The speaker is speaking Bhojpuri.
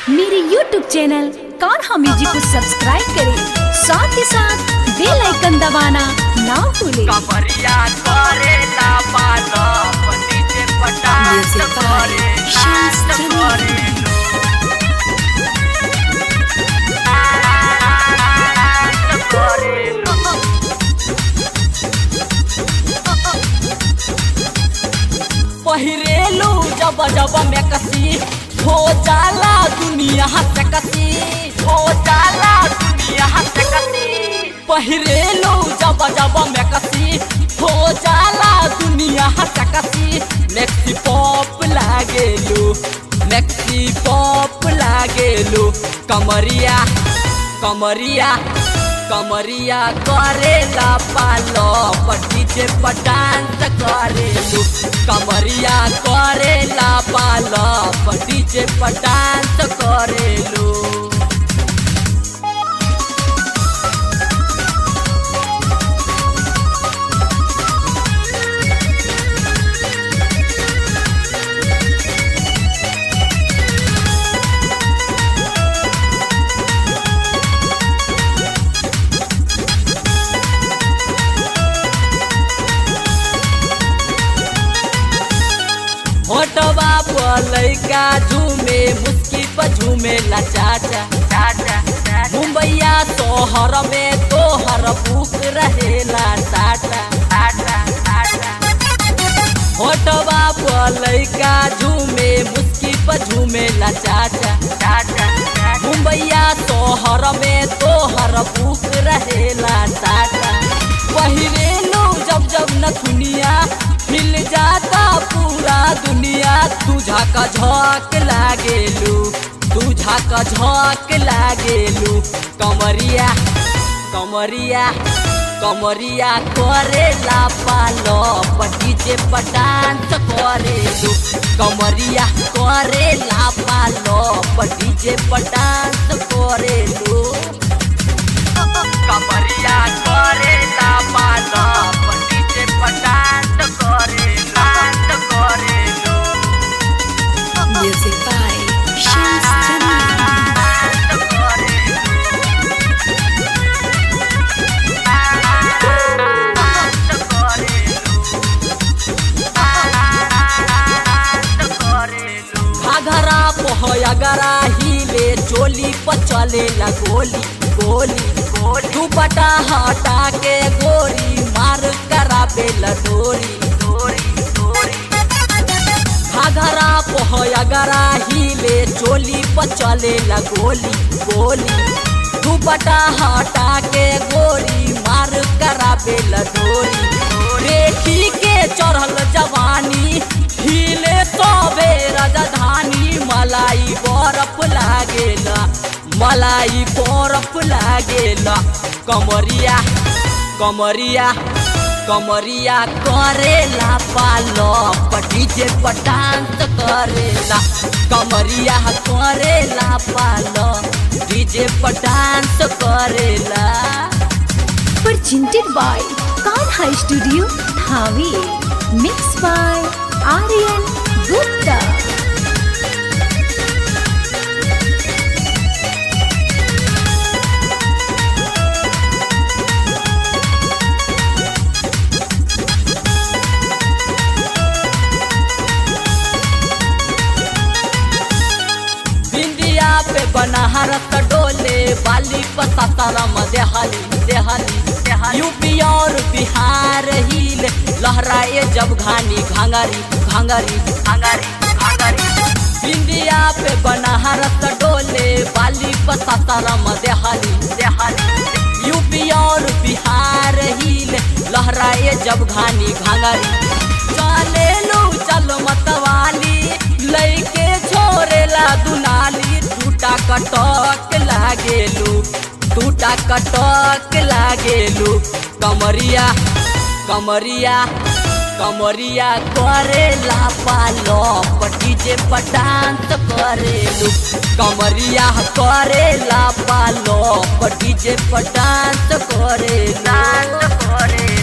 मेरे YouTube चैनल कान्हा म्यूजिक को सब्सक्राइब करें साथ ही साथ बेल आइकन दबाना ना भूलें कमरिया करे ला पालो नीचे पटान Music by करे Shams नाच Jamil. करे नाच करे पहिरेलू जब जब में कसी हो जाला दुनिया से कसी हो जाला दुनिया से कसी पहिरेलू जब जब में कसी हो जाला दुनिया से कसी मैक्सी पॉप लागेलू मैक्सी पॉप लागेलू कमरिया कमरिया कमरिया करेला पालो डीजे पर डांस करेलू कमरिया करेला पालो डीजे पर डांस करेलू होटवा पर लइका झूमे मुस्की पर झूमे ला चाचा चाचा मुंबईया तोहर में तोहर बुक रहेला टाटा टाटा टाटा होटवा पर लइका झूमे मुस्की पर झूमे ला चाचा चाचा मुंबईया तोहर में तोहर बुक रहेला टाटा पहिरेलू जब जब न दुनिया हिल जाता पूरा दुनिया तुझा का झोंक लागेलू तुझा का झोंक लागेलू कमरिया कमरिया कमरिया करेला पालो डीजे पर डांस करेलू कमरिया करेला पालो डीजे पर डांस करेलू कमरिया करेला पालो डीजे पर डांस करे डांस करेलू music by Shams Jamil dance करेलू डांस करेलू घाघरा पोहयगरा हिले चोली पर चलेला गोली गोली गोली दुपट्टा हटा के गोरी मार कराबेला डोरी डोरी डोरी घाघरा पोहयगरा हिले चोली पर चलेला गोली गोली दुपट्टा हटा के गोरी मार कराबेला डोरी देखी के चढ़ल जवानी हिले तबे राजधानी मलाई बरफ लागेला मलाई बरफ लागेला कमरिया कमरिया कमरिया करेला पालो डीजे पर डांस करेला कमरिया करेला पालो डीजे पर डांस करेला presented by Kanha Studio Dhawi mixed by Aryan Gupta बिंदिया पे बनारस डोले बाली पसारम देहाली देहाली देहाली यूपी और बिहार हिल लहराए जब घानी घांगरी घांगरी घांगरी घांगरी बिंदिया पे बनारस डोले बाली पसारम देहाली देहाली यूपी और बिहार हिल लहराए जब घानी घांगरी चले लो चल मतवाली लैके छोरेला दुनाली टूटा कटक लागेलू टूटा कटक लागेलू कमरिया कमरिया कमरिया करेला पालो डीजे पर डांस करेलू कमरिया करेला पालो डीजे पर डांस करे डांस करे